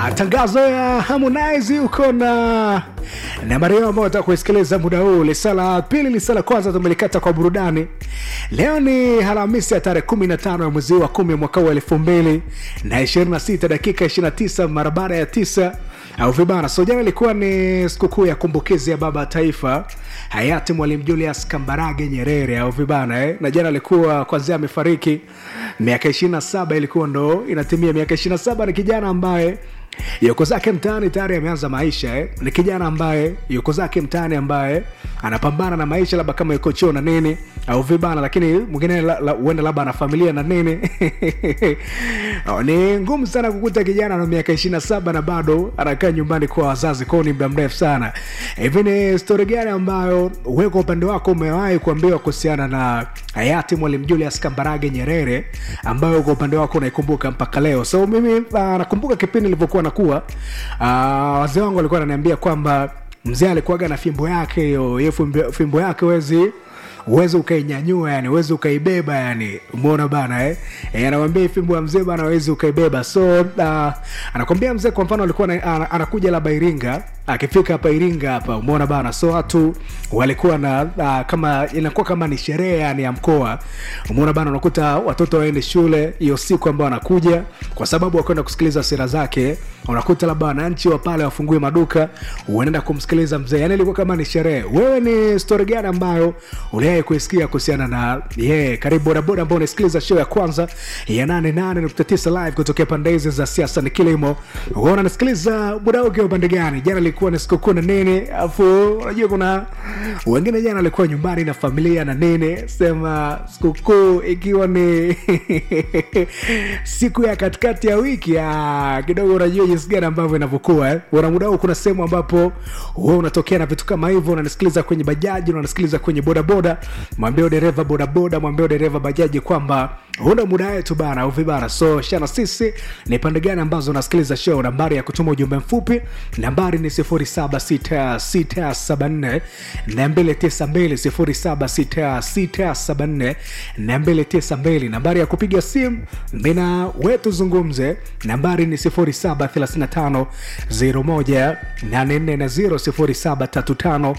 Tangazo ya Harmonize uko na nambari yao ambao nataka kuisikiliza muda huu. Lisala pili, lisala kwanza tumelikata kwa burudani. Leo ni Alhamisi ya tarehe 15 ya mwezi wa 10 mwaka wa 2026 dakika 29 mara baada ya tisa au vibana. So jana ilikuwa ni sikukuu ya kumbukizi ya baba taifa hayati Mwalimu Julius Kambarage Nyerere au vibana eh? na jana alikuwa kwanzia amefariki miaka 27 ilikuwa ndo inatimia miaka 27 ni kijana ambaye yuko zake mtaani tayari ameanza maisha eh? ni kijana ambaye yuko zake mtaani ambaye anapambana na maisha labda kama yuko choo na nini au vibana lakini mwingine huenda la, la, labda ana familia na nini Oh, ni ngumu sana kukuta kijana na miaka ishirina saba na bado anakaa nyumbani kwa wazazi kwao ni muda mrefu sana hivi ni stori gani ambayo wewe kwa upande wako umewahi kuambiwa kuhusiana na hayati mwalimu julius kambarage nyerere ambayo kwa upande wako unaikumbuka mpaka leo so mimi uh, nakumbuka kipindi nilivyokuwa nakuwa uh, wazee wangu walikuwa ananiambia kwamba mzee alikuwaga na fimbo yake hiyo hiyo fimbo, fimbo yake wezi uweze ukainyanyua yani uweze ukaibeba yani umeona bana eh? e, anamwambia hii fimbo ya mzee bana uwezi ukaibeba so uh, anakwambia mzee kwa mfano alikuwa na, ana, anakuja labda iringa akifika hapa iringa hapa umeona bana so watu walikuwa na uh, kama inakuwa kama ni sherehe yani ya mkoa umeona bana unakuta watoto waende shule hiyo siku ambao wanakuja kwa sababu wakwenda kusikiliza sera zake unakuta labda wananchi wa pale wafungue maduka unaenda kumsikiliza mzee yani ilikuwa kama ni sherehe wewe ni stori gani ambayo uliwahi kuisikia kuhusiana na ye yeah, karibu bodaboda ambao unasikiliza show ya kwanza ya 88.9 live kutokea pande hizi za siasa ni kilimo wewe unanisikiliza muda ukiwa upande gani jana ilikuwa ni sikukuu na nini afu unajua kuna wengine jana walikuwa nyumbani na familia na nini sema sikukuu ikiwa ni siku ya katikati ya wiki ah, kidogo unajua jinsi gani ambavyo inavyokuwa eh. una muda huu kuna sehemu ambapo wewe unatokea na vitu kama hivyo unanisikiliza kwenye bajaji unanisikiliza kwenye bodaboda mwambie dereva bodaboda mwambie dereva bajaji kwamba una muda wetu bana au vibana so shana sisi ni pande gani ambazo unasikiliza show nambari ya kutuma ujumbe mfupi nambari ni 076674 292 076674 nambari ya kupiga simu mina wetu zungumze nambari ni 0735 01 840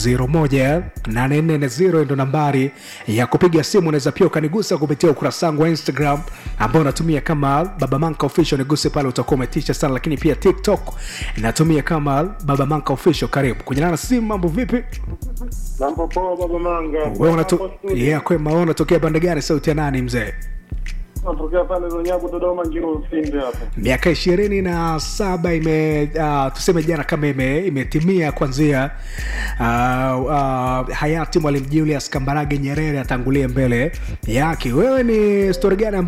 0735 ndo nambari ya kupiga simu unaweza pia ukanigusa kupitia ukurasa wangu wa instagram ambao unatumia kama baba manka official niguse pale utakuwa umetisha sana lakini pia tiktok natumia kama baba manka official karibu kunyana na simu mambo vipi Mambo poa baba Manga. wewe unato- Hapo studio. yeah, kwema wewe unatokea pande gani sauti ya nani mzee Natokea pale Runyago Dodoma Njiro Usimbe hapa. miaka ishirini na saba ime uh, tuseme jana kama ime, imetimia kwanzia uh, uh, hayati mwalimu julius kambarage nyerere atangulie mbele yake wewe ni stori gani